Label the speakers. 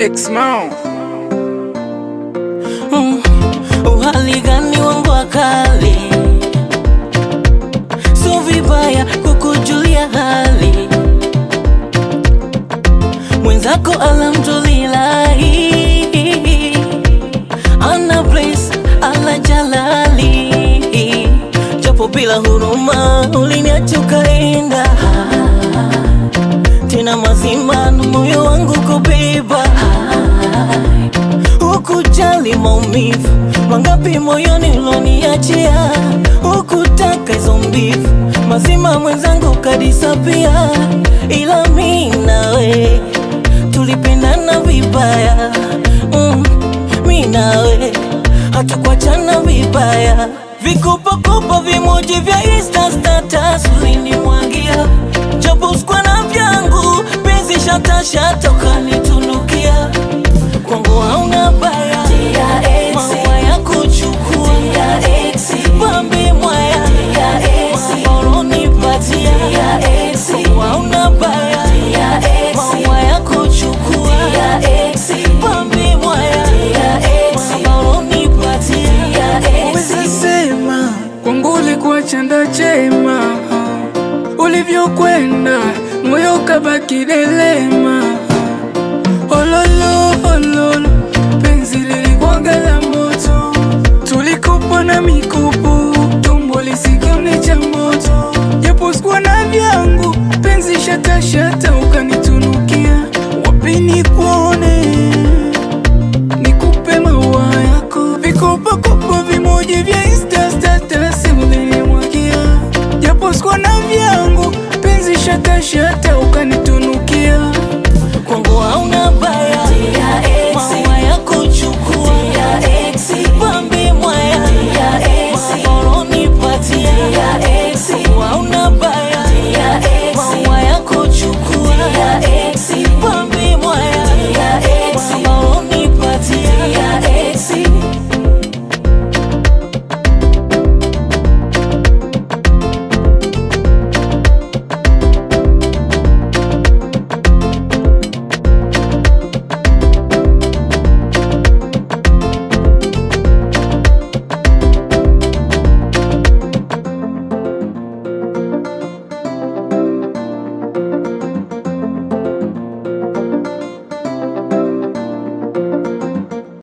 Speaker 1: Exmao
Speaker 2: Mm, uhali gani wangu wakali, so vibaya kukujulia hali mwenzako, alhamdulillahi ana place ala jalali, japo bila huruma uliniacha ukaenda tena mazima na moyo wangu kubeba Hukujali maumivu mangapi moyoni uloniachia, hukutaka hizo mbivu mazima mwenzangu kadisapia, ila mi nawe tulipendana vibaya mm, mi nawe hatukuachana vibaya, vikopakopa vimoji vya Insta status ulinimwagia, japo sikuwa na vyangu penzi shatashata ukanitunukia kwangu hauna baya maua ya kuchukua pambe mwaya oronipatia kwangu hauna baya maua ya kuchukua pambe mwaya oronipatia
Speaker 1: Weza sema kwangu ulikuwa chanda chema, ulivyokwenda moyo kabaki delema. Ololo ololo, penzi lilikuwaga la moto, tulikopa na mikopo, tumbo lisikione cha moto, japo sikuwa na vyangu, penzi shata shata ukanitunukia, wapi nikuone nikupe maua yako, vikopakopa vimoja vya Insta status ulinimwagia, japo sikuwa na vyangu, penzi shata shata ukanitunukia.
Speaker 2: kwangu hauna